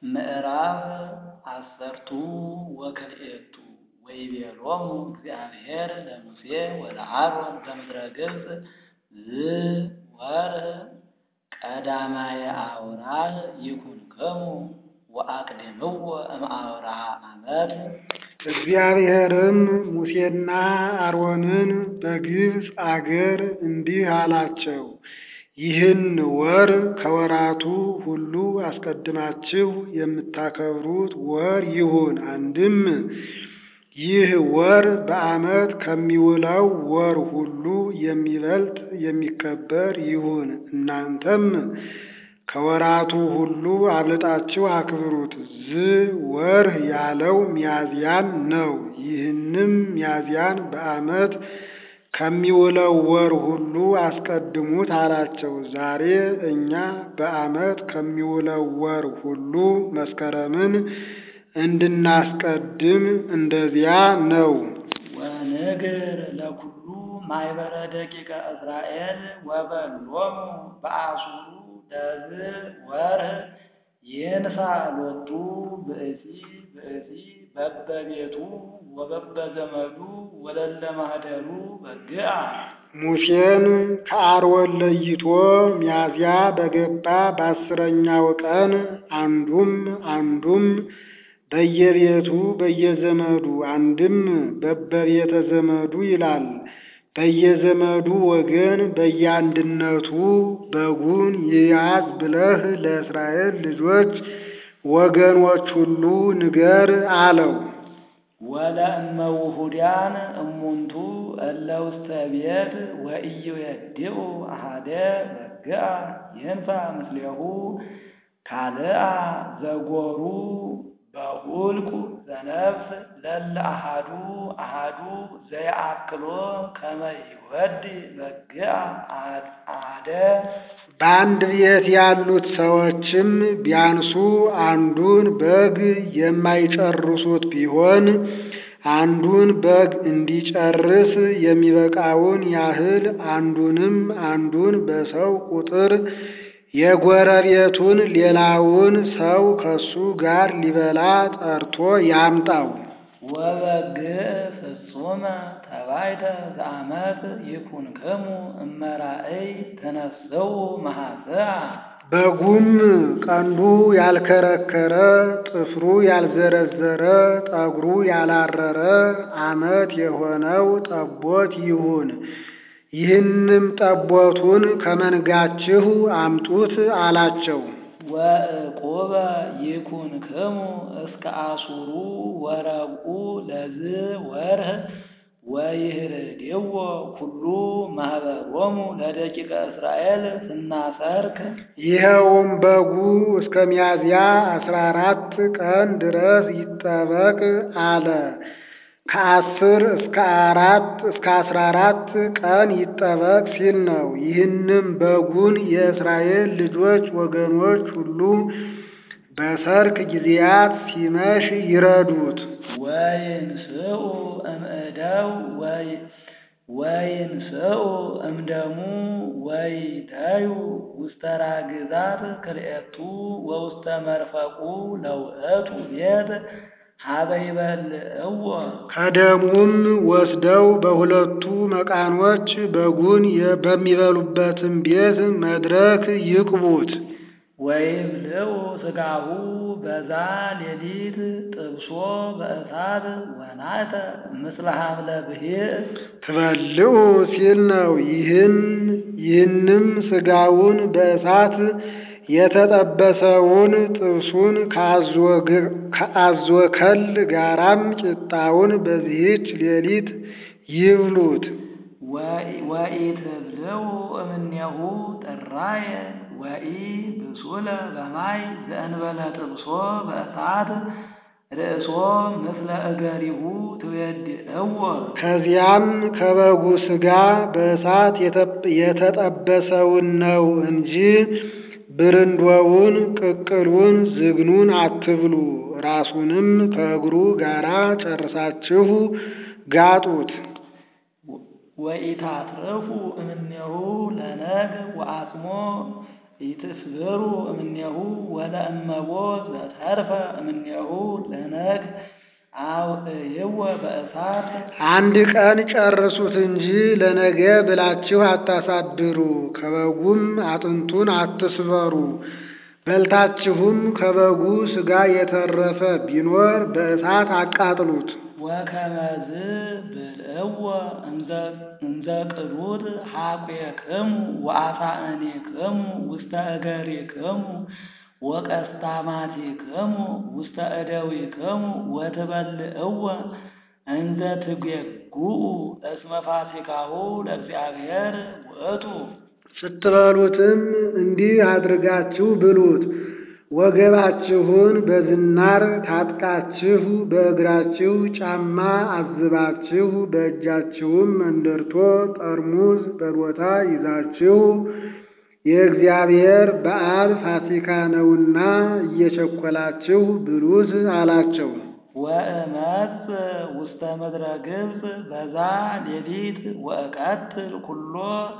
ምዕራፍ አሰርቱ ወክልኤቱ ወይቤሎሙ እግዚአብሔር ለሙሴ ወለአሮን በምድረ ገጽ ዝወርኅ ቀዳማየ አውራህ ይኩንክሙ ወአቅድምዎ እምአውራሃ ዓመት። እግዚአብሔርም ሙሴና አሮንን በግብፅ አገር እንዲህ አላቸው፣ ይህን ወር ከወራቱ ሁሉ አስቀድማችሁ የምታከብሩት ወር ይሁን። አንድም ይህ ወር በዓመት ከሚውለው ወር ሁሉ የሚበልጥ የሚከበር ይሁን። እናንተም ከወራቱ ሁሉ አብልጣችሁ አክብሩት። ዝወርኅ ያለው ሚያዝያን ነው። ይህንም ሚያዝያን በዓመት ከሚውለው ወር ሁሉ አስቀድሙት አላቸው። ዛሬ እኛ በዓመት ከሚውለው ወር ሁሉ መስከረምን እንድናስቀድም እንደዚያ ነው። ወንግር ለኩሉ ማኅበረ ደቂቀ እስራኤል ወበሎሙ በአሱሩ ለዝወርኅ ይንሣ ሎቱ ብእሲ ብእሲ በበቤቱ ወበበዘመዱ ወለለ ማኅደሩ በግዓ። ሙሴን ከአሮን ለይቶ ሚያዝያ በገባ በአስረኛው ቀን አንዱም አንዱም በየቤቱ በየዘመዱ አንድም በበቤተ ዘመዱ ይላል። በየዘመዱ ወገን በየአንድነቱ በጉን ይያዝ ብለህ ለእስራኤል ልጆች ወገኖች ሁሉ ንገር አለው። ወለእመ ውሑዳን እሙንቱ እለ ውስተ ቤት ወኢይዌድኡ አሐደ በግዓ ይንሣ ምስሌሁ ካልአ ዘጎሩ በሁልቁ ዘነፍስ ለለ አሐዱ አሐዱ ዘየአክሎ ከመ ይወድ በግዓ አሐደ። በአንድ ቤት ያሉት ሰዎችም ቢያንሱ አንዱን በግ የማይጨርሱት ቢሆን አንዱን በግ እንዲጨርስ የሚበቃውን ያህል አንዱንም አንዱን በሰው ቁጥር የጎረቤቱን ሌላውን ሰው ከሱ ጋር ሊበላ ጠርቶ ያምጣው። ወበግዕ ፍጹመ ተባይተ ዘአመት ይኩንክሙ እመራእይ ተነሥኡ መሐስዓ። በጉም ቀንዱ ያልከረከረ ጥፍሩ ያልዘረዘረ ጠጉሩ ያላረረ አመት የሆነው ጠቦት ይሁን። ይህንም ጠቦቱን ከመንጋችሁ አምጡት አላቸው። ወዕቁበ ይኩንክሙ እስከ አሱሩ ወረብኡ ለዝወርኅ ወይህርድዎ ኩሉ ማኅበሮሙ ለደቂቀ እስራኤል ስናሰርክ። ይኸውም በጉ እስከ ሚያዝያ አስራ አራት ቀን ድረስ ይጠበቅ አለ። ከአስር እስከ አራት እስከ አስራ አራት ቀን ይጠበቅ ሲል ነው። ይህንም በጉን የእስራኤል ልጆች ወገኖች ሁሉ በሰርክ ጊዜያት ሲመሽ ይረዱት። ወይንስኡ እምእደው ወይንስኡ እምደሙ ወይተዩ ውስተ ራግዛት ክልኤቱ ወውስተ መርፈቁ ለውእቱ ቤት ሀበ ይበልዕዎ። ከደሙም ወስደው በሁለቱ መቃኖች በጉን በሚበሉበትም ቤት መድረክ ይቅቡት። ወይብልዑ ሥጋሁ በዛ ሌሊት ጥብሶ በእሳት ወናተ ምስለ ሐምለ ብሂዕ ትበልዑ ሲል ነው። ይህን ይህንም ሥጋውን በእሳት የተጠበሰውን ጥብሱን ከአዞ ከል ጋራም ቂጣውን በዚህች ሌሊት ይብሉት። ወኢትብልዑ እምኔሁ ጥራየ ወኢ ብሱለ በማይ ዘእንበለ ጥብሶ በእሳት ርእሶ ምስለ እገሪሁ ትቤድእዎ። ከዚያም ከበጉ ሥጋ በእሳት የተጠበሰውን ነው እንጂ ብርንዶውን፣ ቅቅሉን፣ ዝግኑን አትብሉ። ራሱንም ከእግሩ ጋራ ጨርሳችሁ ጋጡት። ወኢታትርፉ እምኔሁ ለነግ ወአጽሞ ኢትስብሩ እምኔሁ ወለእመቦ ዘተርፈ እምኔሁ ለነግ አውዕይወ በእሳት አንድ ቀን ጨርሱት እንጂ ለነገ ብላችሁ አታሳድሩ። ከበጉም አጥንቱን አትስበሩ። በልታችሁም ከበጉ ሥጋ የተረፈ ቢኖር በእሳት አቃጥሉት። ወከመዝ ብልዕዎ እንዘ ቅዱር ሐቁክሙ ወአሳእኒክሙ ውስተ እገሪክሙ ወቀስታማቲክሙ ውስተ እደዊክሙ ወትበልዕዎ እንዘ ትጌጉኡ እስመ ፋሲካሁ ለእግዚአብሔር ውእቱ። ስትበሉትም እንዲህ አድርጋችሁ ብሉት። ወገባችሁን በዝናር ታጥቃችሁ በእግራችሁ ጫማ አዝባችሁ በእጃችሁም መንደርቶ ጠርሙዝ በቦታ ይዛችሁ የእግዚአብሔር በዓል ፋሲካ ነውና እየቸኮላችሁ ብሉት አላቸው። ወእመጽ ውስተ ምድረ ግብፅ በዛ ሌሊት ወእቀትል ኩሎ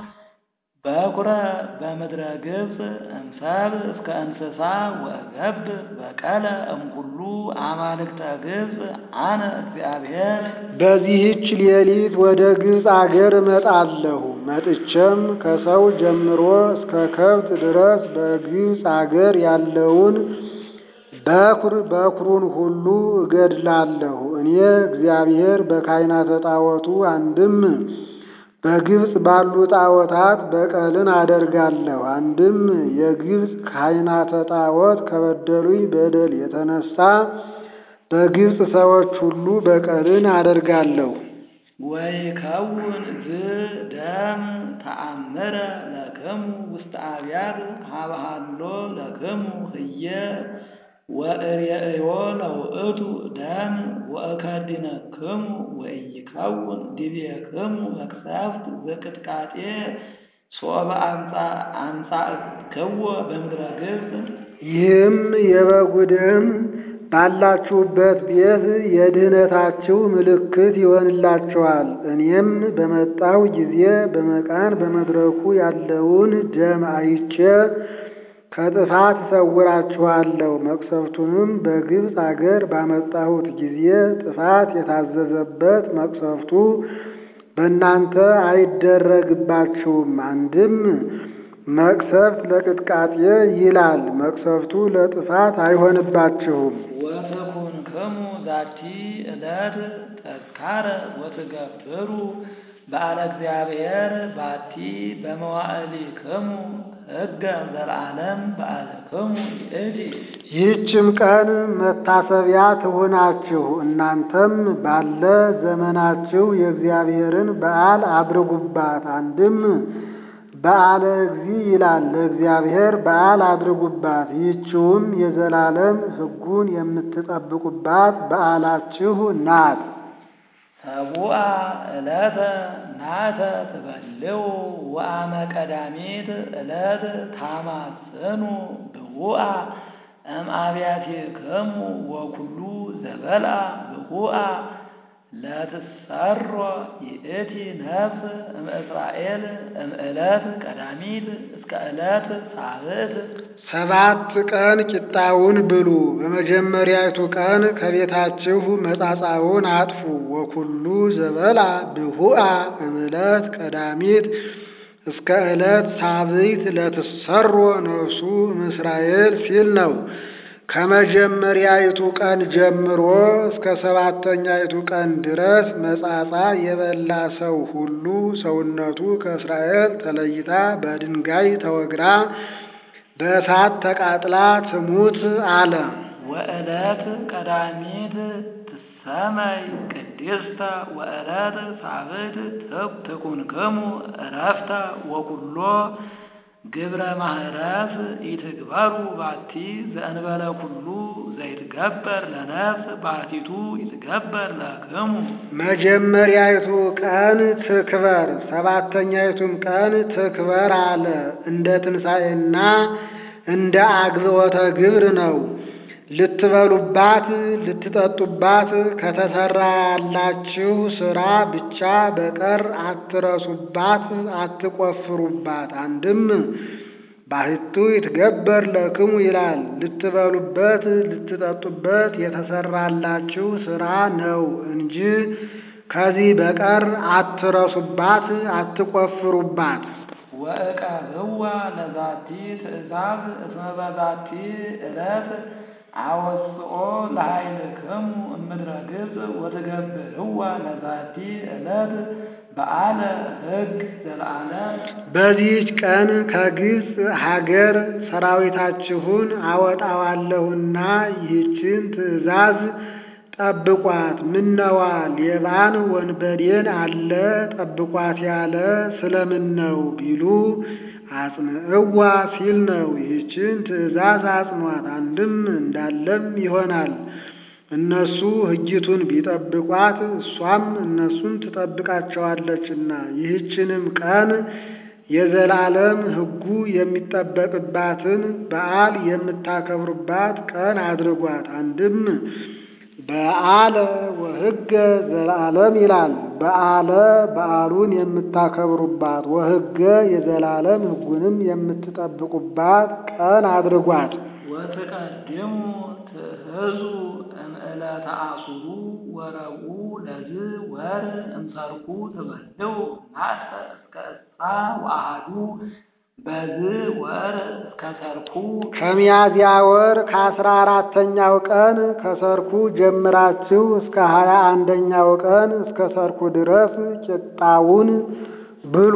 በኩረ በምድረ ግብፅ እምሰብ እስከ እንስሳ ወገብ በቀለ እምኩሉ አማልክተ ግብፅ አነ እግዚአብሔር። በዚህች ሌሊት ወደ ግብፅ አገር እመጣለሁ። መጥቼም ከሰው ጀምሮ እስከ ከብት ድረስ በግብፅ አገር ያለውን በኩር በኩሩን ሁሉ እገድላለሁ። እኔ እግዚአብሔር በካህናተ ጣዖቱ አንድም በግብፅ ባሉ ጣዖታት በቀልን አደርጋለሁ። አንድም የግብፅ ካህናተ ጣዖት ከበደሉኝ በደል የተነሳ በግብፅ ሰዎች ሁሉ በቀልን አደርጋለሁ። ወይከውን ዝ ደም ተአምረ ለክሙ ውስተ አብያት ሀብሃሎ ለክሙ ህየ ወእሬእዮ ለውእቱ ደም ወእከድነክሙ ወኢይከውን ዲቤክሙ መቅሰፍት ዘቅጥቃጤ ሶበ አምጻእክዎ በምድረ ግብፅ። ይህም የበጉ ደም ባላችሁበት ቤት የድህነታችሁ ምልክት ይሆንላችኋል። እኔም በመጣሁ ጊዜ በመቃን በመድረኩ ያለውን ደም አይቼ ከጥፋት እሰውራችኋለሁ። መቅሰፍቱንም በግብፅ አገር ባመጣሁት ጊዜ ጥፋት የታዘዘበት መቅሰፍቱ በእናንተ አይደረግባችሁም። አንድም መቅሰፍት ለቅጥቃጤ ይላል፣ መቅሰፍቱ ለጥፋት አይሆንባችሁም። ወትኩንክሙ ዛቲ ዕለት ተዝካረ ወትገብሩ በዓለ እግዚአብሔር ባቲ በመዋዕሊክሙ ሕገ ዘለዓለም በዓልክሙ ይእቲ። ይህችም ቀን መታሰቢያ ትሁናችሁ። እናንተም ባለ ዘመናችሁ የእግዚአብሔርን በዓል አድርጉባት። አንድም በዓለ እግዚ ይላል፣ ለእግዚአብሔር በዓል አድርጉባት። ይህችውም የዘላለም ሕጉን የምትጠብቁባት በዓላችሁ ናት። ሰቡአ ዕለተ ናተ ትበልዑ ወአመ ቀዳሚት ዕለት ታማጽኑ ብሁአ እምአብያቲክሙ ወኩሉ ዘበልዐ ብሁአ ለትሰሮ ይእቲ ነፍስ እምእስራኤል እምዕለት ቀዳሚት እስከ ዕለት ሳብዕት ሰባት ቀን ቂጣውን ብሉ። በመጀመሪያይቱ ቀን ከቤታችሁ መጻጻውን አጥፉ። ወኩሉ ዘበልዐ ብሁአ እምዕለት ቀዳሚት እስከ ዕለት ሳብዕት ለትሰሮ ነፍሱ እምእስራኤል ሲል ነው። ከመጀመሪያይቱ ቀን ጀምሮ እስከ ሰባተኛይቱ ቀን ድረስ መጻጻ የበላ ሰው ሁሉ ሰውነቱ ከእስራኤል ተለይታ በድንጋይ ተወግራ በእሳት ተቃጥላ ትሙት አለ። ወዕለት ቀዳሚት ትሰመይ ቅድስተ ወዕለት ሳብዕት ትኩንክሙ ዕረፍተ ወኩሎ ግብረ ማህረስ ይትግበሩ ባቲ ዘእንበለ ኩሉ ዘይትገበር ለነፍስ ባቲቱ ይትገበር ለክሙ። መጀመሪያይቱ ቀን ትክበር፣ ሰባተኛይቱም ቀን ትክበር አለ። እንደ ትንሣኤና እንደ አግዝኦተ ግብር ነው። ልትበሉባት ልትጠጡባት ከተሰራላችሁ ሥራ ብቻ በቀር አትረሱባት፣ አትቆፍሩባት። አንድም ባሕቱ ይትገበር ለክሙ ይላል። ልትበሉበት ልትጠጡበት የተሰራላችሁ ሥራ ነው እንጂ ከዚህ በቀር አትረሱባት፣ አትቆፍሩባት። ወእቀብዋ ለዛቲ ትእዛዝ እስመ በዛቲ ዕለት አወስኦ ለኃይልክሙ እምድረ ግብፅ ወትገብርዋ ለዛቲ ዕለት በዓለ ሕግ ዘለዓለም። በዚህች ቀን ከግብፅ ሀገር ሰራዊታችሁን አወጣዋለሁና ይህችን ትእዛዝ ጠብቋት። ምነዋ ሌባን ወንበዴን አለ ጠብቋት ያለ ስለምን ነው ቢሉ አጽንዕዋ ሲል ነው። ይህችን ትእዛዝ አጽኗት፣ አንድም እንዳለም ይሆናል። እነሱ ሕጊቱን ቢጠብቋት እሷም እነሱን ትጠብቃቸዋለችና ይህችንም ቀን የዘላለም ሕጉ የሚጠበቅባትን በዓል የምታከብሩባት ቀን አድርጓት። አንድም በዓለ ወሕገ ዘለዓለም ይላል። በዓለ በዓሉን የምታከብሩባት ወሕገ የዘላለም ሕጉንም የምትጠብቁባት ቀን አድርጓት። ወትቀድሙ ትእህዙ እምዕለተ አሱሩ ወረቡዕ ለዝ ወር እምሰርኩ ትበልዑ ናተ እስከ እስራ ወአሐዱ በዝ ወር እስከ ሰርኩ ከሚያዝያ ወር ከአስራ አራተኛው ቀን ከሰርኩ ጀምራችሁ እስከ ሀያ አንደኛው ቀን እስከ ሰርኩ ድረስ ቂጣውን ብሉ።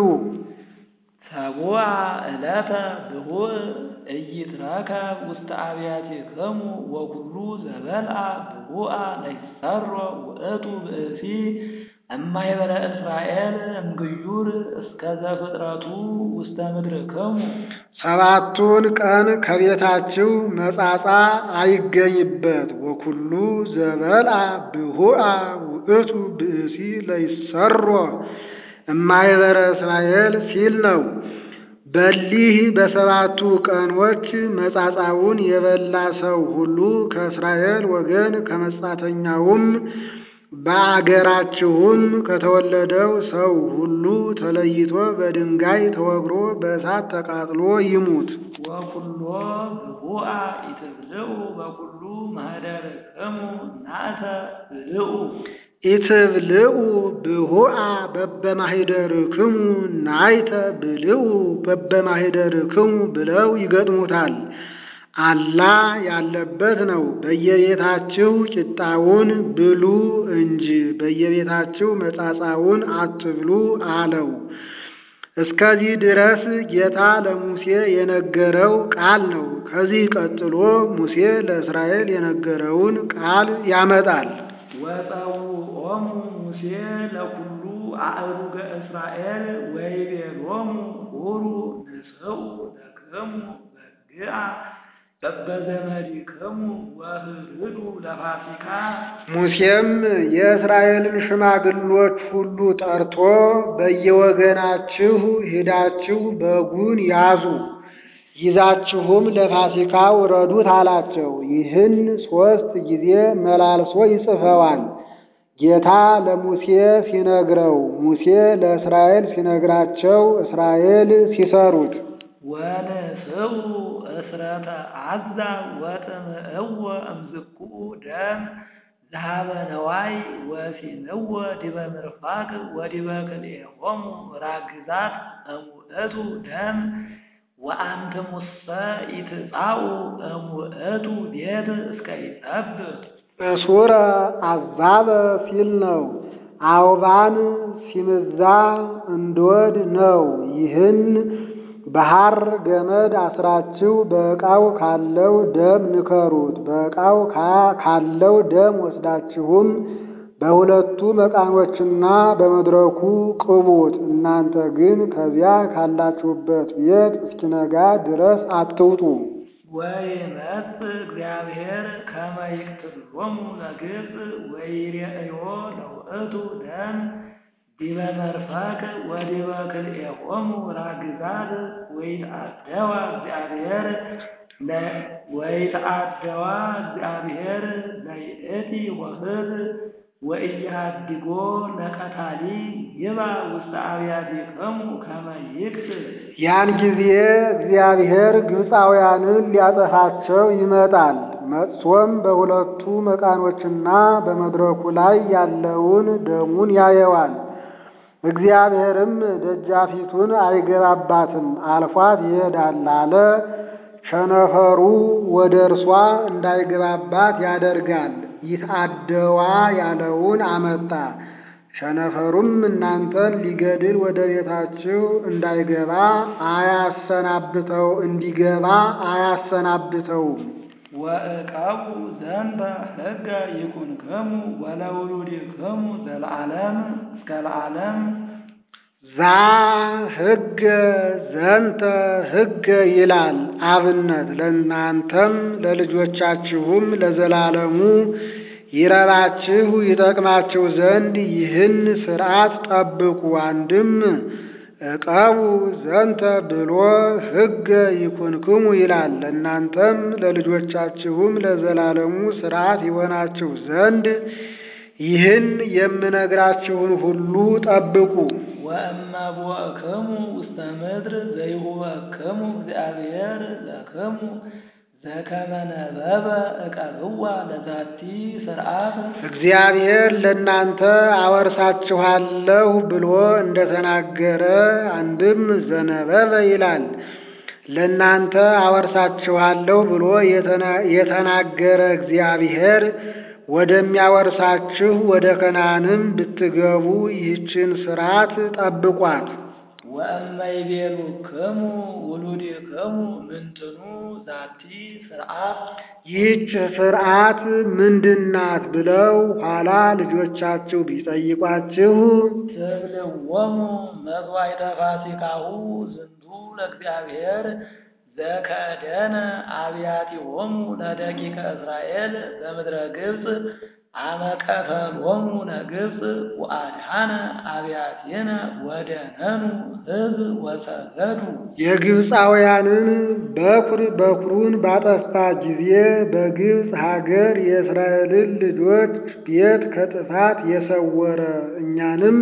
ሰቡዓ ዕለተ ብሁዕ ኢይትረከብ ውስተ አብያቲክሙ ወኩሉ ዘበልዓ ብሁዓ ለይሰሮ ውእቱ ብእሲ እማይበረ እስራኤል እምግዩር እስከ ዘፍጥረቱ ውስተ ምድርክሙ ሰባቱን ቀን ከቤታችሁ መጻጻ አይገኝበት። ወኩሉ ዘበልዓ ብሁዓ ውእቱ ብእሲ ለይሰሮ እማይበረ እስራኤል ሲል ነው። በሊህ በሰባቱ ቀኖች መጻጻውን የበላ ሰው ሁሉ ከእስራኤል ወገን ከመጻተኛውም በአገራችሁም ከተወለደው ሰው ሁሉ ተለይቶ በድንጋይ ተወግሮ በእሳት ተቃጥሎ ይሙት። ወኩሎ ብሁዓ ኢትብልዑ በኩሉ ማኅደርክሙ ናእተ ብልዑ ኢትብልዑ ብሁዓ በበማኅደርክሙ ናይተ ብልዑ በበማኅደርክሙ ብለው ይገጥሙታል። አላ ያለበት ነው። በየቤታችሁ ቂጣውን ብሉ እንጂ በየቤታችሁ መጻጻውን አትብሉ አለው። እስከዚህ ድረስ ጌታ ለሙሴ የነገረው ቃል ነው። ከዚህ ቀጥሎ ሙሴ ለእስራኤል የነገረውን ቃል ያመጣል። ወፀውዖሙ ሙሴ ለኩሉ አእሩገ እስራኤል ወይቤሎሙ ሁሩ ንስኡ ለክሙ በግዓ በበዘመዲክሙ ወህድዱ ለፋሲካ ሙሴም የእስራኤልን ሽማግሎች ሁሉ ጠርቶ በየወገናችሁ ሄዳችሁ በጉን ያዙ፣ ይዛችሁም ለፋሲካ ውረዱት አላቸው። ይህን ሦስት ጊዜ መላልሶ ይጽፈዋል። ጌታ ለሙሴ ሲነግረው፣ ሙሴ ለእስራኤል ሲነግራቸው፣ እስራኤል ሲሰሩት ወንስኡ እስረተ አዛ ወጥምዕዎ እምዝኩ ደም ዝሃበ ነዋይ ወሲንዎ ዲበ ምርፋቅ ወዲበ ክልኤሆሙ ራግዛት እሙእቱ ደም ወአንትሙሰ ኢትጻኡ እሙእቱ ቤት እስከ ይጸብብ እሱረ አዛበ ሲል ነው። አውባን ሲምዛ እንዶድ ነው። ይህን በሐር ገመድ አስራችሁ በዕቃው ካለው ደም ንከሩት። በዕቃው ካለው ደም ወስዳችሁም በሁለቱ መቃኖችና በመድረኩ ቅቡት። እናንተ ግን ከዚያ ካላችሁበት ቤት እስኪነጋ ድረስ አትውጡ። ወይመጽእ እግዚአብሔር ከመ ይቅትሎሙ ለግብፅ ወይሬእዮ ለውእቱ ደም ዲበ መርፈቅ ወዲበ ክልኤሆሙ ራግዛት ወይትአደዋ እግዚአብሔር ወይትአደዋ እግዚአብሔር ለይእቲ ወህድ ወኢያድጎ ለቀታሊ ይባ ውስተ አብያቲክሙ ከመ ይቅትል ያን ጊዜ እግዚአብሔር ግብፃውያንን ሊያጠፋቸው ይመጣል። መጥቶም በሁለቱ መቃኖችና በመድረኩ ላይ ያለውን ደሙን ያየዋል። እግዚአብሔርም ደጃፊቱን አይገባባትም፣ አልፏት ይሄዳል አለ። ቸነፈሩ ወደ እርሷ እንዳይገባባት ያደርጋል። ይትአደዋ ያለውን አመጣ። ቸነፈሩም እናንተን ሊገድል ወደ ቤታችሁ እንዳይገባ አያሰናብተው እንዲገባ አያሰናብተውም። ወእቀቡ ዘንተ ሕገ ይኩንክሙ ወለውሉድክሙ ዘለዓለም እስከ ለዓለም ዛ ሕገ ዘንተ ሕገ ይላል አብነት ለእናንተም ለልጆቻችሁም ለዘላለሙ ይረባችሁ ይጠቅማችሁ ዘንድ ይህን ሥርዓት ጠብቁ። አንድም ዕቀቡ ዘንተ ብሎ ሕገ ይኩንክሙ ይላል ለእናንተም ለልጆቻችሁም ለዘላለሙ ሥርዓት ይሆናችሁ ዘንድ ይህን የምነግራችሁን ሁሉ ጠብቁ። ወእመቦእክሙ ውስተ ምድር ዘይሁበክሙ እግዚአብሔር ለክሙ ዘከመ ነበበ ዕቀብዋ ለዛቲ ሥርዓት እግዚአብሔር ለእናንተ አወርሳችኋለሁ ብሎ እንደተናገረ አንድም ዘነበበ ይላል ለእናንተ አወርሳችኋለሁ ብሎ የተናገረ እግዚአብሔር ወደሚያወርሳችሁ ወደ ከነዓንም ብትገቡ ይህችን ሥርዓት ጠብቋት። ወእመይቤሉክሙ ውሉድክሙ ምንትኑ ዛቲ ሥርዓት ይህች ሥርዓት ምንድናት ብለው ኋላ ልጆቻችሁ ቢጠይቋችሁ ትብልዎሙ መሥዋዕተ ፋሲካሁ ዝንቱ ለእግዚአብሔር ዘከደነ አብያቲሆሙ ለደቂቀ እስራኤል በምድረ ግብፅ አመቀተሎሙ ለግብፅ ወአድኃነ አብያቲነ ወደነኑ ሕዝብ ወሰገዱ የግብፃውያንን በኩር በኩሩን ባጠፋ ጊዜ በግብፅ ሀገር የእስራኤልን ልጆች ቤት ከጥፋት የሰወረ እኛንም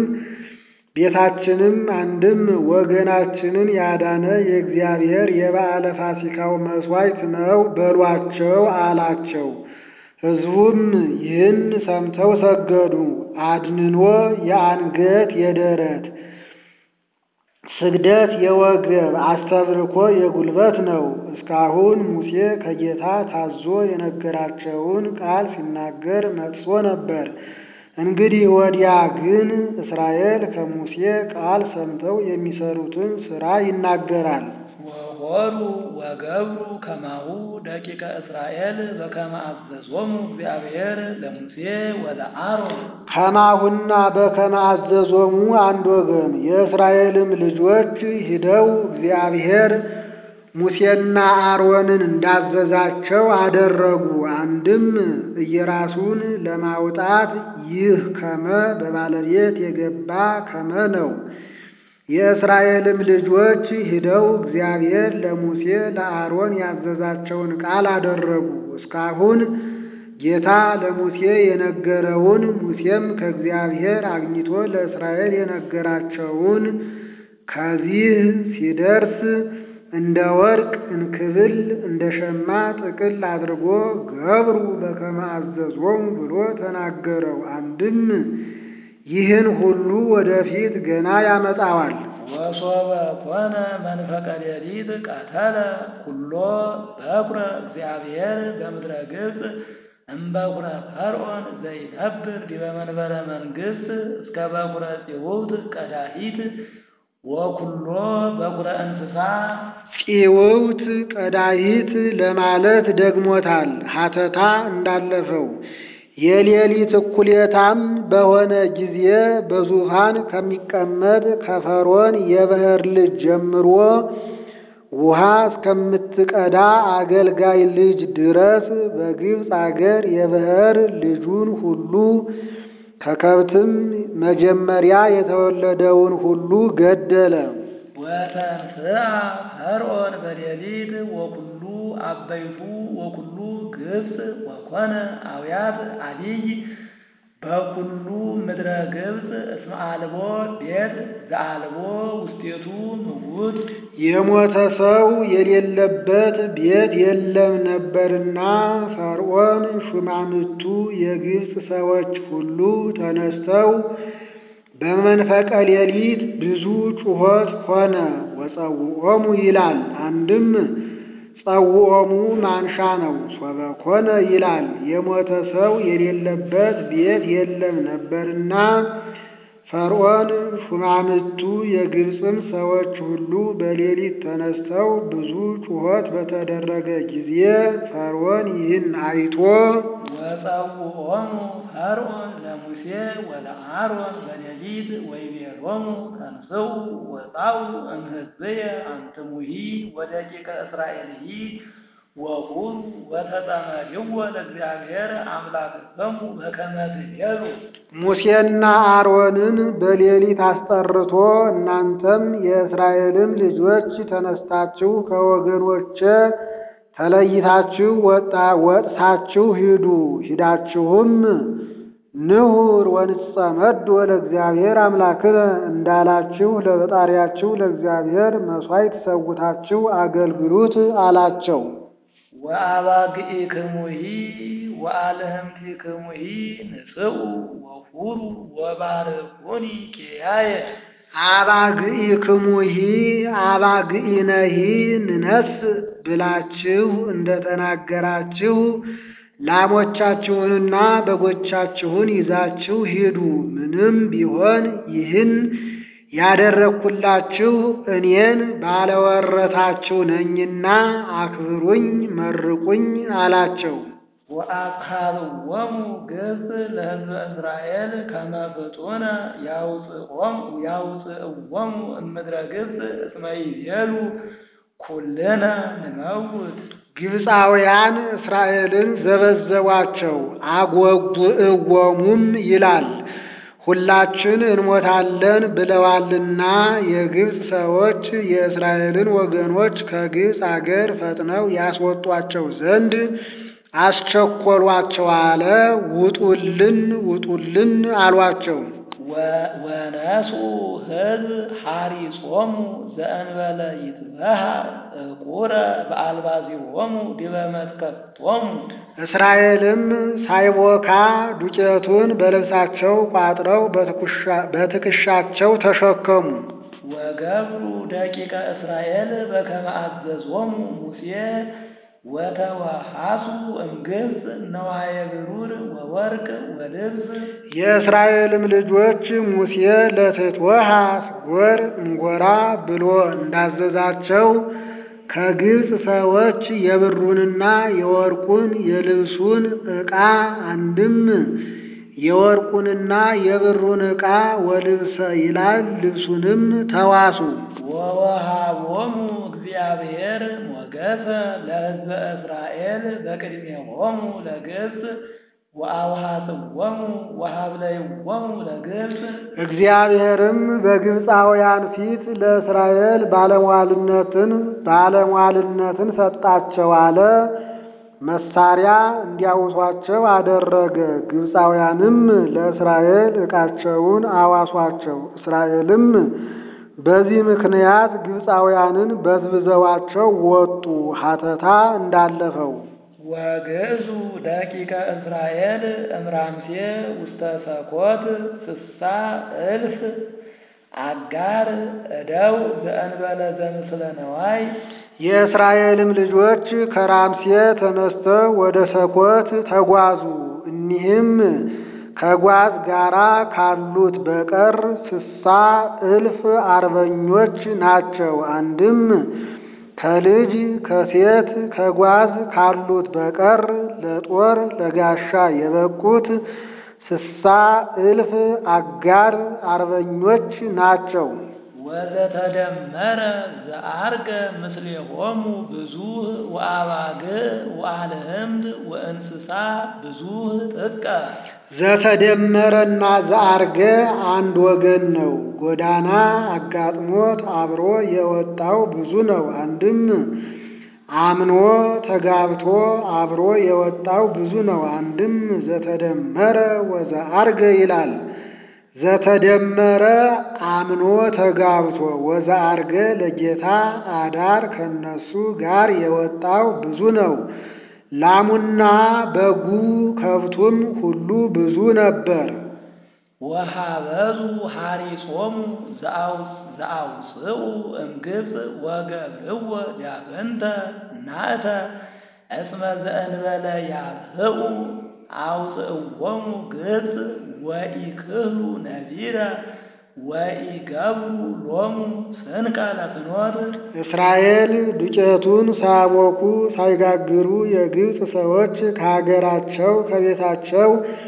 ቤታችንም አንድም ወገናችንን ያዳነ የእግዚአብሔር የበዓለ ፋሲካው መሥዋዕት ነው በሏቸው አላቸው። ሕዝቡም ይህን ሰምተው ሰገዱ። አድንኖ የአንገት የደረት ስግደት የወገብ አስተብርኮ የጉልበት ነው። እስካሁን ሙሴ ከጌታ ታዞ የነገራቸውን ቃል ሲናገር መጥቶ ነበር። እንግዲህ ወዲያ ግን እስራኤል ከሙሴ ቃል ሰምተው የሚሰሩትን ሥራ ይናገራል። ወሆሩ ወገብሩ ከማሁ ደቂቀ እስራኤል በከመ አዘዞሙ እግዚአብሔር ለሙሴ ወለአሮን ከማሁና በከመ አዘዞሙ አንድ ወገን የእስራኤልም ልጆች ሂደው እግዚአብሔር ሙሴና አሮንን እንዳዘዛቸው አደረጉ። አንድም እየራሱን ለማውጣት ይህ ከመ በባለቤት የገባ ከመ ነው። የእስራኤልም ልጆች ሂደው እግዚአብሔር ለሙሴ ለአሮን ያዘዛቸውን ቃል አደረጉ። እስካሁን ጌታ ለሙሴ የነገረውን ሙሴም ከእግዚአብሔር አግኝቶ ለእስራኤል የነገራቸውን ከዚህ ሲደርስ እንደ ወርቅ እንክብል እንደ ሸማ ጥቅል አድርጎ ገብሩ በከመ አዘዞሙ ብሎ ተናገረው። አንድም ይህን ሁሉ ወደፊት ገና ያመጣዋል። ወሶበ ኮነ መንፈቀ ሌሊት ቀተለ ኩሎ በኩረ እግዚአብሔር በምድረ ግብፅ እምበኩረ ፈርዖን ዘይነብር ዲበ መንበረ መንግሥት እስከ በኩረ ጽውውት ቀዳሂት ወኩሎ በኩረ እንስሳ ጽውውት ቀዳሂት ለማለት ደግሞታል። ሀተታ እንዳለፈው የሌሊት እኩሌታም በሆነ ጊዜ በዙፋን ከሚቀመጥ ከፈርዖን የባሕር ልጅ ጀምሮ ውሃ እስከምትቀዳ አገልጋይ ልጅ ድረስ በግብፅ አገር የባሕር ልጁን ሁሉ ከከብትም መጀመሪያ የተወለደውን ሁሉ ገደለ። ወተንሥአ ፈርዖን በሌሊት ወኩሉ አበይቱ ወኩሉ ግብፅ ወኮነ አብያት አሊይ በኩሉ ምድረ ግብፅ እስመ አልቦ ቤት ዘአልቦ ውስቴቱ ምውት የሞተ ሰው የሌለበት ቤት የለም ነበርና ፈርዖን ሹማምቱ የግብፅ ሰዎች ሁሉ ተነስተው በመንፈቀ ሌሊት ብዙ ጩኸት ሆነ። ወጸውዖሙ ይላል። አንድም ጸውዖሙ ማንሻ ነው። ሶበ ኮነ ይላል። የሞተ ሰው የሌለበት ቤት የለም ነበርና ፈርዖን ሹማምቱ የግብፅም ሰዎች ሁሉ በሌሊት ተነስተው ብዙ ጩኸት በተደረገ ጊዜ ፈርዖን ይህን አይቶ ወጸውዖሙ ፈርዖን ለሙሴ ወለአሮን በሌሊት ወይቤሎሙ ተንሥኡ ወጻኡ እምሕዝብየ አንትሙሂ ወደቂቀ እስራኤልሂ ወቁሙ ወተጸመድዎ ለእግዚአብሔር አምላክክሙ በከመ ትቤሉ ሙሴና አሮንን በሌሊት አስጠርቶ እናንተም የእስራኤልም ልጆች ተነስታችሁ ከወገኖቼ ተለይታችሁ ወጣ ወጥታችሁ ሂዱ። ሂዳችሁም ንሁር ወንጸመድ ለእግዚአብሔር አምላክነ እንዳላችሁ ለፈጣሪያችሁ ለእግዚአብሔር መሥዋዕት ሰውታችሁ አገልግሉት አላቸው። ወአባግዒክሙሂ ወአልህምቲክሙሂ ንጽኡ ወሁሩ ወባርኩኒ ኪያየ አባግዒክሙሂ አባግዒነሂ ንነስ ብላችሁ እንደተናገራችሁ ላሞቻችሁንና በጎቻችሁን ይዛችሁ ሂዱ። ምንም ቢሆን ይህን ያደረግኩላችሁ እኔን ባለወረታችሁ ነኝና አክብሩኝ፣ መርቁኝ አላቸው። ወአጽሐብዎሙ ግብፅ ለሕዝበ እስራኤል ከመ ፍጡነ ያውፅኦሙ ያውፅእዎሙ እምድረ ግብፅ እስመ ይቤሉ ኩልነ ንመውት ግብፃውያን እስራኤልን ዘበዘቧቸው አጎጉዕዎሙም ይላል። ሁላችን እንሞታለን ብለዋልና የግብፅ ሰዎች የእስራኤልን ወገኖች ከግብፅ አገር ፈጥነው ያስወጧቸው ዘንድ አስቸኰሏቸው አለ። ውጡልን ውጡልን አሏቸው። ወነስኡ ሕዝብ ሐሪጾሙ ዘእንበለ ይትበሃር ዕቁረ በአልባዚሆሙ ዲበ መትከቶሙ እስራኤልም ሳይቦካ ዱቄቱን በልብሳቸው ቋጥረው በትከሻቸው ተሸከሙ። ወገብሩ ደቂቀ እስራኤል በከመ አዘዞሙ ሙሴ ወተወሃሱ እምግብፅ ነዋየ ብሩር ወወርቅ ወልብስ የእስራኤልም ልጆች ሙሴ ለትትወሃስ ጎር እንጎራ ብሎ እንዳዘዛቸው ከግብፅ ሰዎች የብሩንና የወርቁን የልብሱን ዕቃ አንድም የወርቁንና የብሩን ዕቃ ወልብሰ ይላል ልብሱንም ተዋሱ። ወወሃቦሙ እግዚአብሔር ሞገሰ ለሕዝበ እስራኤል በቅድሜሆሙ ለግብፅ ወአውሃጽዎሙ ወሀብለይዎሙ ለግብፅ እግዚአብሔርም በግብፃውያን ፊት ለእስራኤል ባለሟልነትን ባለሟልነትን ሰጣቸው አለ። መሳሪያ እንዲያውሷቸው አደረገ። ግብፃውያንም ለእስራኤል ዕቃቸውን አዋሷቸው። እስራኤልም በዚህ ምክንያት ግብፃውያንን በዝብዘዋቸው ወጡ። ሀተታ እንዳለፈው ወግዕዙ ደቂቀ እስራኤል እምራምሴ ውስተ ሰኮት ስሳ እልፍ አጋር እደው ዘእንበለ ዘምስለ ነዋይ የእስራኤልም ልጆች ከራምሴ ተነስተው ወደ ሰኮት ተጓዙ። እኒህም ከጓዝ ጋራ ካሉት በቀር ስሳ እልፍ አርበኞች ናቸው። አንድም ከልጅ ከሴት ከጓዝ ካሉት በቀር ለጦር ለጋሻ የበቁት ስሳ እልፍ አጋር አርበኞች ናቸው። ወዘተደመረ ዘአርገ ምስሌሆሙ ብዙህ ወአባግዕ ወአልህምት ወእንስሳ ብዙህ ጥቀ ዘተደመረና ዘአርገ አንድ ወገን ነው። ጎዳና አጋጥሞት አብሮ የወጣው ብዙ ነው። አንድም አምኖ ተጋብቶ አብሮ የወጣው ብዙ ነው። አንድም ዘተደመረ ወዘአርገ ይላል። ዘተደመረ አምኖ ተጋብቶ ወዘአርገ ለጌታ አዳር ከነሱ ጋር የወጣው ብዙ ነው። ላሙና በጉ ከብቱም ሁሉ ብዙ ነበር። ወሃበዙ ሐሪጾሙ ዘአውፅኡ እምግብፅ ወገብርዎ ዳግንተ ናእተ እስመ ዘእንበለ ያብህኡ አውፅእዎሙ ግብፅ ወኢክህሉ ነቢረ ወኢገብሩ ሎሙ ስንቀ ለፍኖት እስራኤል ዱቄቱን ሳያቦኩ ሳይጋግሩ የግብፅ ሰዎች ከሀገራቸው ከቤታቸው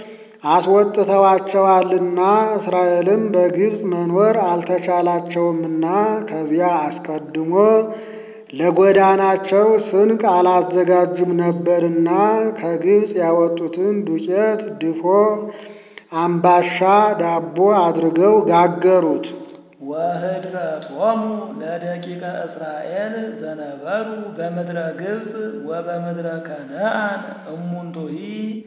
አስወጥተዋቸዋልና እስራኤልም በግብፅ መኖር አልተቻላቸውምና ከዚያ አስቀድሞ ለጎዳናቸው ስንቅ አላዘጋጁም ነበርና ከግብፅ ያወጡትን ዱቄት ድፎ፣ አምባሻ፣ ዳቦ አድርገው ጋገሩት። ወህድረቶሙ ለደቂቀ እስራኤል ዘነበሩ በምድረ ግብፅ ወበምድረ ከነአን እሙንቱሂ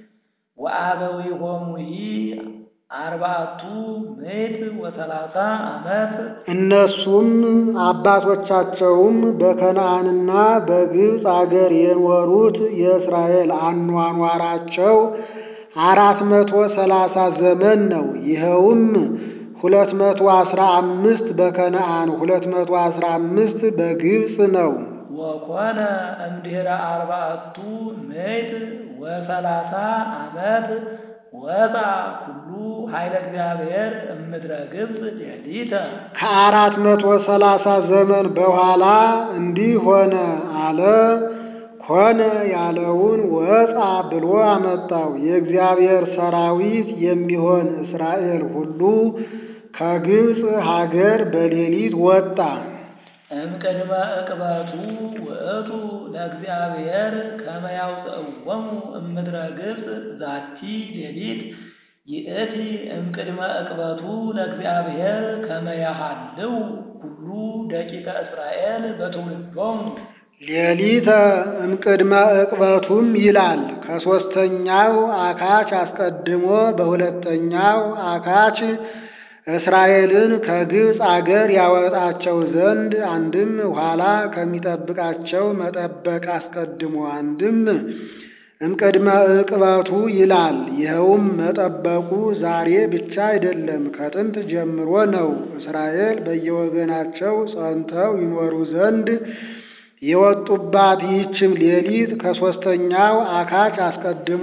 ወአበዊሆሙሂ አርባዕቱ ምዕት ወሰላሳ ዓመት እነሱም አባቶቻቸውም በከነአንና በግብፅ አገር የኖሩት የእስራኤል አኗኗራቸው አራት መቶ ሰላሳ ዘመን ነው። ይኸውም ሁለት መቶ አስራ አምስት በከነአን ሁለት መቶ አስራ አምስት በግብፅ ነው። ወኮነ እምድኅረ አርባዕቱ ምዕት ወሰላሳ ዓመት ወጣ ኩሉ ኃይለ እግዚአብሔር እምድረ ግብፅ ሌሊተ ከአራት መቶ ሰላሳ ዘመን በኋላ እንዲህ ሆነ አለ። ኮነ ያለውን ወጣ ብሎ አመጣው። የእግዚአብሔር ሰራዊት የሚሆን እስራኤል ሁሉ ከግብፅ ሀገር በሌሊት ወጣ። እምቅድመ ዕቅበቱ ውእቱ ለእግዚአብሔር ከመ ያውፅእዎሙ እምድረ ግብፅ ዛቲ ሌሊት ይእቲ እምቅድመ ዕቅበቱ ለእግዚአብሔር ከመ ያሃልው ኩሉ ደቂቀ እስራኤል በትውልዶሙ ሌሊተ እምቅድመ ዕቅበቱም ይላል። ከሦስተኛው አካች አስቀድሞ በሁለተኛው አካች እስራኤልን ከግብፅ አገር ያወጣቸው ዘንድ አንድም ኋላ ከሚጠብቃቸው መጠበቅ አስቀድሞ አንድም እምቅድመ ዕቅበቱ ይላል። ይኸውም መጠበቁ ዛሬ ብቻ አይደለም፣ ከጥንት ጀምሮ ነው። እስራኤል በየወገናቸው ጸንተው ይኖሩ ዘንድ የወጡባት ይህችም ሌሊት ከሦስተኛው አካች አስቀድሞ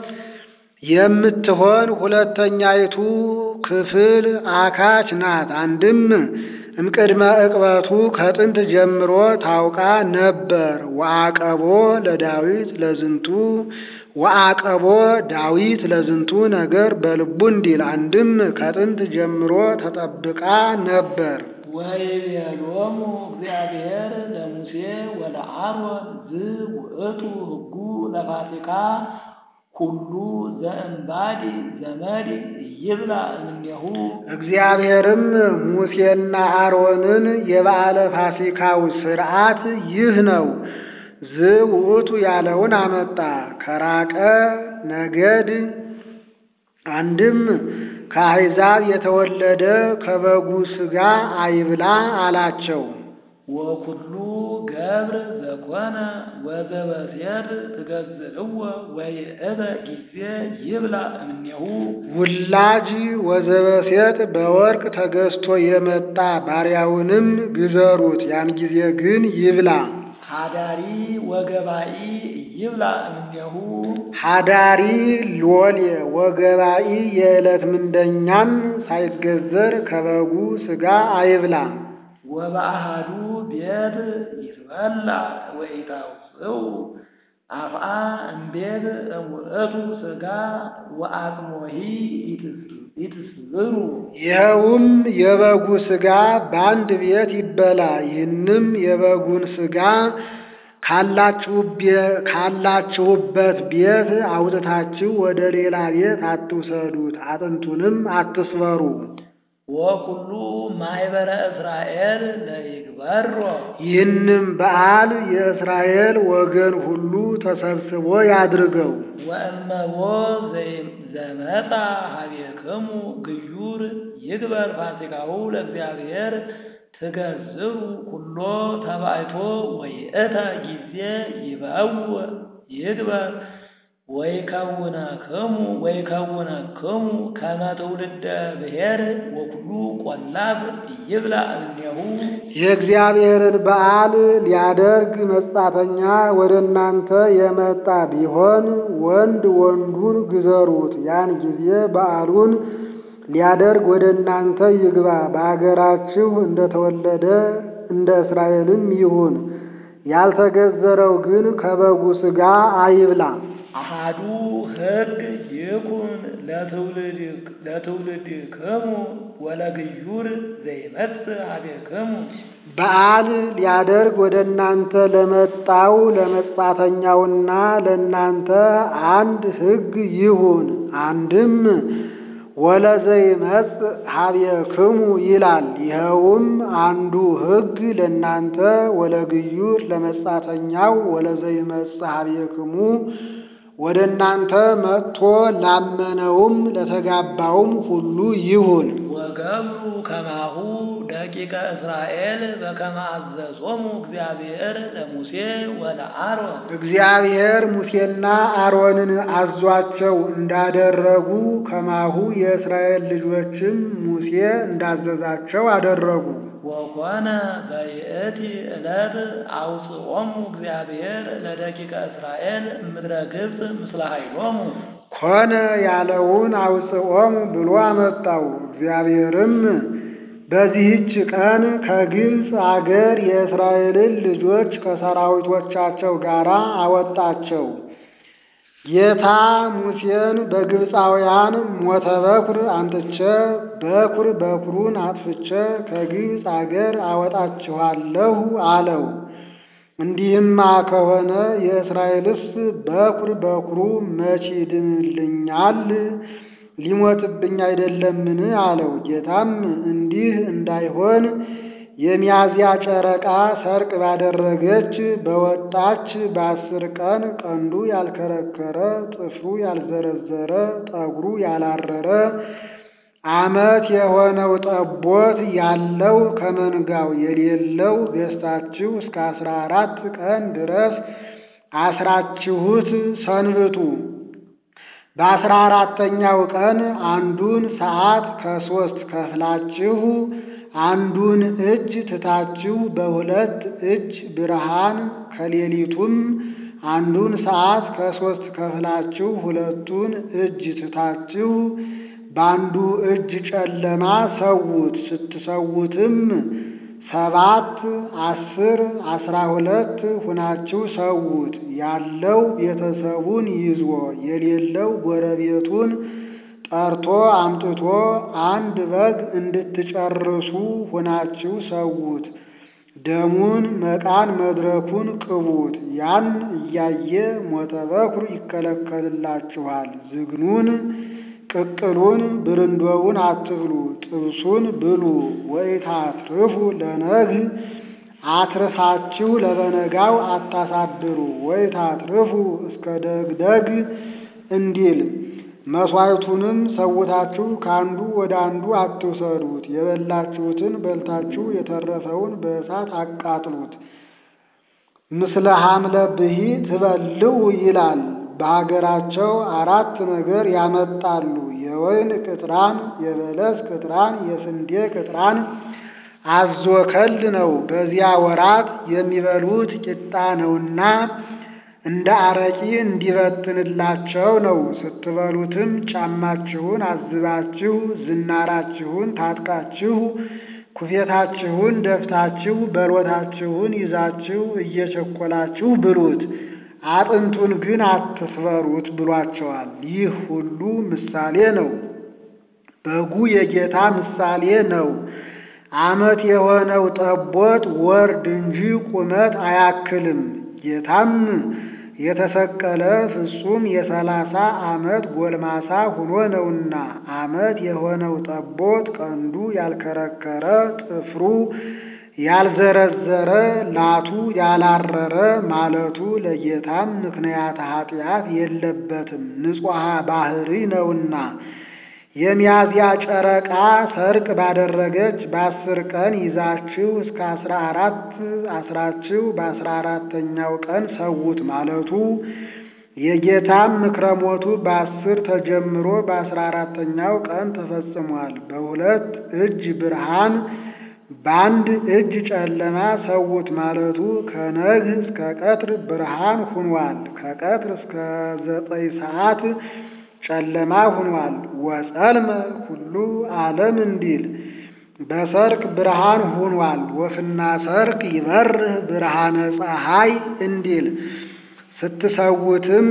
የምትሆን ሁለተኛይቱ ክፍል አካች ናት። አንድም እምቅድመ ዕቅበቱ ከጥንት ጀምሮ ታውቃ ነበር። ወአቀቦ ለዳዊት ለዝንቱ ወአቀቦ ዳዊት ለዝንቱ ነገር በልቡ እንዲል አንድም ከጥንት ጀምሮ ተጠብቃ ነበር። ወይቤሎሙ እግዚአብሔር ለሙሴ ወለአሮን ዝውእቱ ሕጉ ለፋሲካ ኩሉ ዘእምባዲ ዘመድ ይብላ እምኔሁ እግዚአብሔርም ሙሴና አሮንን የበዓለ ፋሲካው ሥርዓት ይህ ነው፣ ዝውእቱ ያለውን አመጣ። ከራቀ ነገድ አንድም ከአሕዛብ የተወለደ ከበጉ ሥጋ አይብላ አላቸው። ወኩሉ ገብር ዘኮነ ወዘበሴር ትገዝእዎ ወይእተ ጊዜ ይብላ እምኔሁ ውላጅ ወዘበሴት በወርቅ ተገዝቶ የመጣ ባሪያውንም ግዘሩት፣ ያን ጊዜ ግን ይብላ። ሃዳሪ ወገባኢ ይብላ እምኔሁ ሃዳሪ ሎሌ ወገባኢ የዕለት ምንደኛም ሳይገዘር ከበጉ ሥጋ አይብላ። ወበአሃዱ ቤት ይትበላ ወኢታውፅኡ አፍአ እምቤት እሙእቱ ሥጋ ወአጽሞሂ ይትስብሩ ይኸውም የበጉ ሥጋ በአንድ ቤት ይበላ። ይህንም የበጉን ሥጋ ካላችሁበት ቤት አውጥታችሁ ወደ ሌላ ቤት አትውሰዱት፣ አጥንቱንም አትስበሩ። ወኩሉ ማኅበረ እስራኤል ለይግበሮ ይህንም በዓል የእስራኤል ወገን ሁሉ ተሰብስቦ ያድርገው። ወእመቦ ዘመጣ ሀቤክሙ ግዩር ይግበር ፋሲካሁ ለእግዚአብሔር ትገዝሩ ኩሎ ተባይቶ ወይእተ ጊዜ ይበውእ ይግበር ወይከውነክሙ ወይከውነክሙ ከመ ትውልደ ብሔር ወኩሉ ቆላፍ ይብላ እምኔሁ የእግዚአብሔርን በዓል ሊያደርግ መጻተኛ ወደ እናንተ የመጣ ቢሆን ወንድ ወንዱን ግዘሩት። ያን ጊዜ በዓሉን ሊያደርግ ወደ እናንተ ይግባ። በአገራችሁ እንደተወለደ እንደ እስራኤልም ይሁን። ያልተገዘረው ግን ከበጉ ሥጋ አይብላ። አሃዱ ሕግ ይኩን ለትውልድክሙ ወለግዩር ዘይመጽእ ሀቤክሙ በዓል ሊያደርግ ወደ እናንተ ለመጣው ለመጻተኛውና ለእናንተ አንድ ሕግ ይሁን። አንድም ወለዘይመጽእ ሀቤክሙ ይላል። ይኸውም አንዱ ሕግ ለእናንተ ወለግዩር ለመጻተኛው ወለዘይመጽእ ሀቤክሙ ወደ እናንተ መጥቶ ላመነውም ለተጋባውም ሁሉ ይሁን። ወገብሩ ከማሁ ደቂቀ እስራኤል በከመ አዘዞሙ እግዚአብሔር ለሙሴ ወለአሮን እግዚአብሔር ሙሴና አሮንን አዟቸው እንዳደረጉ ከማሁ የእስራኤል ልጆችም ሙሴ እንዳዘዛቸው አደረጉ። ወኮነ በይእቲ ዕለት አውፅኦሙ እግዚአብሔር ለደቂቀ እስራኤል እምድረ ግብፅ ምስለ ኃይሎሙ ኮነ ያለውን አውፅኦሙ ብሎ አመጣው። እግዚአብሔርም በዚህች ቀን ከግብፅ አገር የእስራኤልን ልጆች ከሰራዊቶቻቸው ጋር አወጣቸው። ጌታ ሙሴን በግብፃውያን ሞተ በኩር አንጥቼ በኩር በኩሩን አጥፍቼ ከግብፅ አገር አወጣችኋለሁ አለው። እንዲህማ ከሆነ የእስራኤልስ በኩር በኩሩ መቼ ይድንልኛል? ሊሞትብኝ አይደለምን? አለው። ጌታም እንዲህ እንዳይሆን የሚያዝያ ጨረቃ ሰርቅ ባደረገች በወጣች በአስር ቀን ቀንዱ ያልከረከረ ጥፍሩ ያልዘረዘረ ጠጉሩ ያላረረ ዓመት የሆነው ጠቦት ያለው ከመንጋው የሌለው ገዝታችሁ እስከ አስራ አራት ቀን ድረስ አስራችሁት ሰንብቱ። በአስራ አራተኛው ቀን አንዱን ሰዓት ከሶስት ከፍላችሁ አንዱን እጅ ትታችሁ በሁለት እጅ ብርሃን ከሌሊቱም አንዱን ሰዓት ከሶስት ከፍላችሁ ሁለቱን እጅ ትታችሁ በአንዱ እጅ ጨለማ ሰዉት። ስትሰዉትም ሰባት አስር አስራ ሁለት ሁናችሁ ሰዉት። ያለው ቤተሰቡን ይዞ የሌለው ጎረቤቱን ጠርቶ አምጥቶ አንድ በግ እንድትጨርሱ ሁናችሁ ሰዉት። ደሙን መቃን መድረኩን ቅቡት። ያን እያየ ሞተ በኩር ይከለከልላችኋል። ዝግኑን ቅቅሉን ብርንዶውን አትብሉ፣ ጥብሱን ብሉ። ወኢታትርፉ ለነግህ አትርፋችሁ ለበነጋው አታሳድሩ። ወኢታትርፉ እስከ ደግደግ እንዲል መሥዋዕቱንም ሰውታችሁ ከአንዱ ወደ አንዱ አትውሰዱት። የበላችሁትን በልታችሁ የተረፈውን በእሳት አቃጥሉት። ምስለ ሐምለ ብሂ ትበልዑ ይላል። በሀገራቸው አራት ነገር ያመጣሉ። የወይን ቅጥራን፣ የበለስ ቅጥራን፣ የስንዴ ቅጥራን አዞ ከል ነው። በዚያ ወራት የሚበሉት ቂጣ ነውና እንደ አረቂ እንዲበትንላቸው ነው። ስትበሉትም ጫማችሁን አዝባችሁ ዝናራችሁን ታጥቃችሁ ኩፌታችሁን ደፍታችሁ በሎታችሁን ይዛችሁ እየቸኮላችሁ ብሉት። አጥንቱን ግን አትስበሩት ብሏቸዋል። ይህ ሁሉ ምሳሌ ነው። በጉ የጌታ ምሳሌ ነው። ዓመት የሆነው ጠቦት ወርድ እንጂ ቁመት አያክልም። ጌታም የተሰቀለ ፍጹም የሰላሳ ዓመት ጎልማሳ ሁኖ ነውና ዓመት የሆነው ጠቦት ቀንዱ ያልከረከረ ጥፍሩ ያልዘረዘረ ላቱ ያላረረ ማለቱ ለጌታም ምክንያት ኃጢአት የለበትም ንጹሐ ባህሪ ነውና። የሚያዝያ ጨረቃ ሰርቅ ባደረገች በአስር ቀን ይዛችሁ እስከ አስራ አራት አስራችሁ በአስራ አራተኛው ቀን ሰውት ማለቱ የጌታም ምክረ ሞቱ በአስር ተጀምሮ በአስራ አራተኛው ቀን ተፈጽሟል። በሁለት እጅ ብርሃን በአንድ እጅ ጨለማ ሰውት ማለቱ ከነግህ እስከ ቀትር ብርሃን ሁኗል። ከቀትር እስከ ዘጠኝ ሰዓት ጨለማ ሁኗል። ወጸልመ ሁሉ ዓለም እንዲል በሰርክ ብርሃን ሁኗል። ወፍና ሰርክ ይበርህ ብርሃነ ፀሐይ እንዲል ስትሰውትም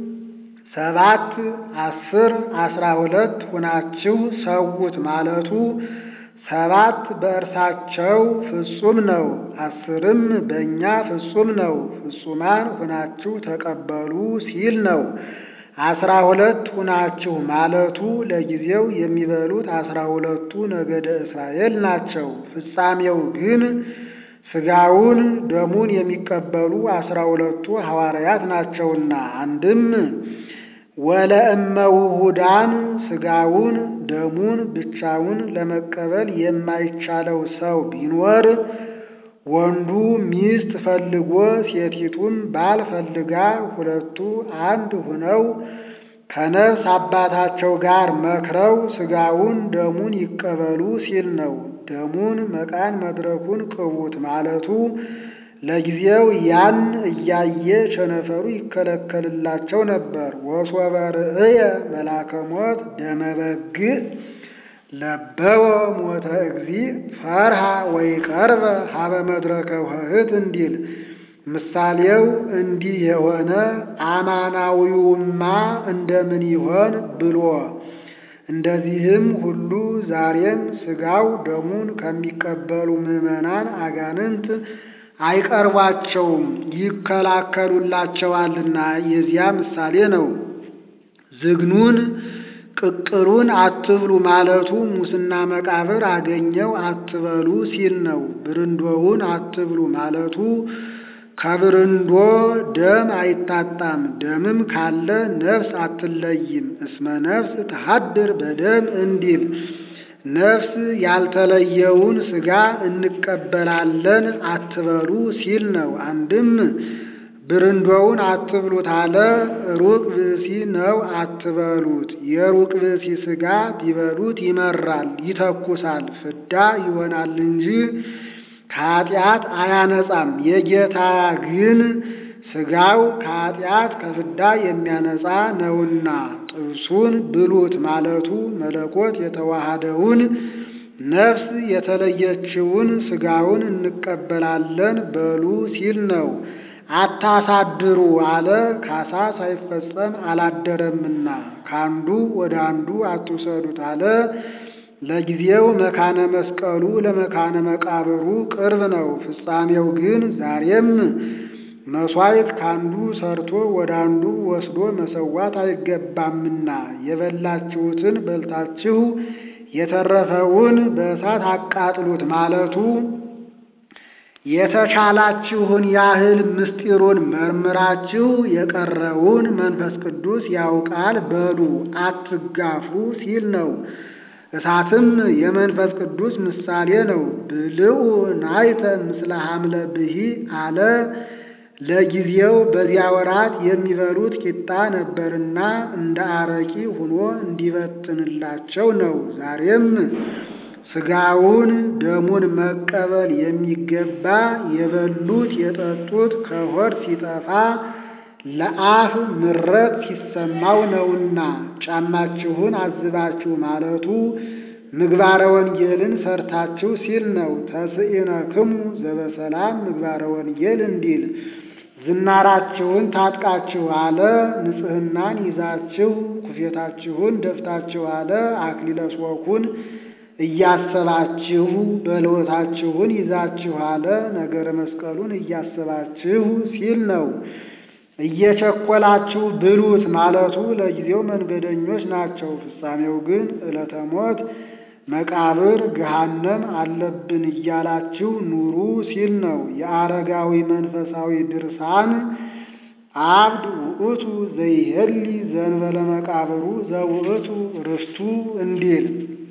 ሰባት አስር አስራ ሁለት ሁናችሁ ሰውት ማለቱ ሰባት በእርሳቸው ፍጹም ነው፣ አስርም በእኛ ፍጹም ነው። ፍጹማን ሁናችሁ ተቀበሉ ሲል ነው። አስራ ሁለት ሁናችሁ ማለቱ ለጊዜው የሚበሉት አስራ ሁለቱ ነገደ እስራኤል ናቸው። ፍጻሜው ግን ሥጋውን ደሙን የሚቀበሉ አስራ ሁለቱ ሐዋርያት ናቸውና አንድም ወለእመ ውሁዳን ሥጋውን ደሙን ብቻውን ለመቀበል የማይቻለው ሰው ቢኖር ወንዱ ሚስት ፈልጎ ሴቲቱም ባል ፈልጋ ሁለቱ አንድ ሁነው ከነፍስ አባታቸው ጋር መክረው ሥጋውን ደሙን ይቀበሉ ሲል ነው። ደሙን መቃን መድረኩን ቅቡት ማለቱ ለጊዜው ያን እያየ ቸነፈሩ ይከለከልላቸው ነበር። ወሶበ ርእየ መላከ ሞት ደመ በግዕ ለበወ ሞተ እግዚእ ፈርሃ ወይ ቀርበ ሀበ መድረከ ውህት እንዲል ምሳሌው እንዲህ የሆነ አማናዊውማ እንደምን ይሆን ብሎ እንደዚህም ሁሉ ዛሬም ሥጋው ደሙን ከሚቀበሉ ምዕመናን አጋንንት አይቀርቧቸውም ይከላከሉላቸዋልና የዚያ ምሳሌ ነው። ዝግኑን ቅቅሉን አትብሉ ማለቱ ሙስና መቃብር አገኘው አትበሉ ሲል ነው። ብርንዶውን አትብሉ ማለቱ ከብርንዶ ደም አይታጣም፣ ደምም ካለ ነፍስ አትለይም። እስመ ነፍስ ተሃድር በደም እንዲል ነፍስ ያልተለየውን ሥጋ እንቀበላለን አትበሉ ሲል ነው። አንድም ብርንዶውን አትብሉት አለ። ሩቅ ብእሲ ነው አትበሉት። የሩቅ ብእሲ ሥጋ ቢበሉት ይመራል፣ ይተኩሳል፣ ፍዳ ይሆናል እንጂ ከኃጢአት አያነጻም። የጌታ ግን ሥጋው ከኃጢአት ከፍዳ የሚያነጻ ነውና ጥብሱን ብሉት ማለቱ መለኮት የተዋሃደውን ነፍስ የተለየችውን ሥጋውን እንቀበላለን በሉ ሲል ነው። አታሳድሩ አለ። ካሳ ሳይፈጸም አላደረምና ካንዱ ወደ አንዱ አትውሰዱት አለ። ለጊዜው መካነ መስቀሉ ለመካነ መቃብሩ ቅርብ ነው። ፍጻሜው ግን ዛሬም መሥዋዕት ካንዱ ሰርቶ ወደ አንዱ ወስዶ መሰዋት አይገባምና የበላችሁትን በልታችሁ የተረፈውን በእሳት አቃጥሉት ማለቱ የተቻላችሁን ያህል ምስጢሩን መርምራችሁ የቀረውን መንፈስ ቅዱስ ያውቃል በሉ አትጋፉ ሲል ነው። እሳትም የመንፈስ ቅዱስ ምሳሌ ነው። ብልዑ ናይተ ምስለ ሐምለ ብሂ አለ። ለጊዜው በዚያ ወራት የሚበሉት ቂጣ ነበርና እንደ አረቂ ሆኖ እንዲበትንላቸው ነው። ዛሬም ሥጋውን ደሙን መቀበል የሚገባ የበሉት የጠጡት ከሆድ ሲጠፋ ለአፍ ምረት ሲሰማው ነውና ጫማችሁን አዝባችሁ ማለቱ ምግባረ ወንጌልን ሰርታችሁ ሲል ነው። ተስኢነክሙ ዘበሰላም ምግባረ ወንጌል እንዲል ዝናራችሁን ታጥቃችሁ አለ። ንጽሕናን ይዛችሁ ኩፌታችሁን ደፍታችሁ አለ። አክሊለ ሦኩን እያሰባችሁ በልወታችሁን ይዛችሁ አለ። ነገረ መስቀሉን እያሰባችሁ ሲል ነው። እየቸኮላችሁ ብሉት ማለቱ ለጊዜው መንገደኞች ናቸው፣ ፍጻሜው ግን ዕለተ ሞት መቃብር ገሃነም አለብን እያላችሁ ኑሩ ሲል ነው። የአረጋዊ መንፈሳዊ ድርሳን አብድ ውእቱ ዘይሄሊ ዘንበለ መቃብሩ ዘውእቱ ርስቱ እንዲል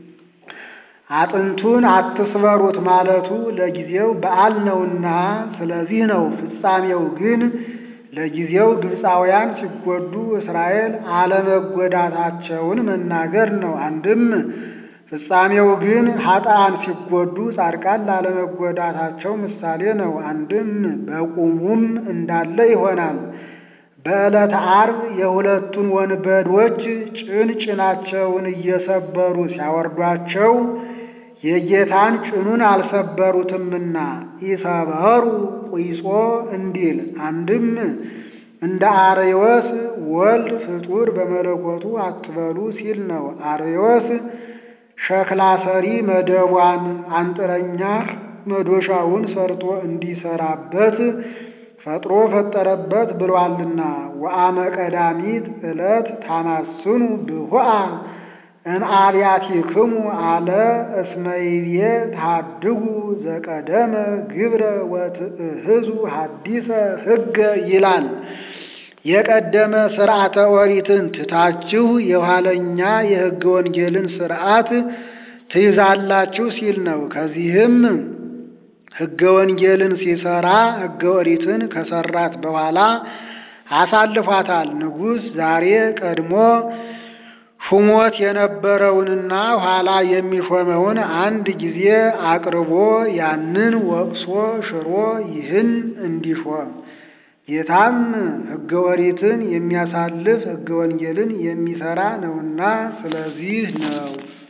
አጥንቱን አትስበሩት ማለቱ ለጊዜው በዓል ነውና፣ ስለዚህ ነው። ፍጻሜው ግን ለጊዜው ግብፃውያን ሲጎዱ እስራኤል አለመጎዳታቸውን መናገር ነው። አንድም ፍጻሜው ግን ኃጥአን ሲጎዱ ጻድቃን ላለመጎዳታቸው ምሳሌ ነው። አንድም በቁሙም እንዳለ ይሆናል። በዕለተ ዓርብ የሁለቱን ወንበዶች ጭን ጭናቸውን እየሰበሩ ሲያወርዷቸው የጌታን ጭኑን አልሰበሩትምና ኢሰበሩ ቁይጾ እንዲል አንድም እንደ አርዮስ ወልድ ፍጡር በመለኮቱ አትበሉ ሲል ነው። አርዮስ ሸክላ ሰሪ መደቧን አንጥረኛ መዶሻውን ሰርቶ እንዲሰራበት ፈጥሮ ፈጠረበት ብሏልና። ወአመ ቀዳሚት ዕለት ታማስኑ ብሁአ እንአብያቲክሙ አለ እስመ ይቤ ታድጉ ዘቀደመ ግብረ ወትእህዙ ሐዲሰ ሕገ ይላል። የቀደመ ሥርዓተ ኦሪትን ትታችሁ የኋለኛ የሕገ ወንጌልን ሥርዓት ትይዛላችሁ ሲል ነው። ከዚህም ሕገ ወንጌልን ሲሰራ ሕገ ኦሪትን ከሰራት በኋላ አሳልፏታል። ንጉሥ ዛሬ ቀድሞ ሹሞት የነበረውንና ኋላ የሚሾመውን አንድ ጊዜ አቅርቦ ያንን ወቅሶ ሽሮ ይህን እንዲሾም ጌታም ሕገ ኦሪትን የሚያሳልፍ ሕገ ወንጌልን የሚሰራ ነውና ስለዚህ ነው።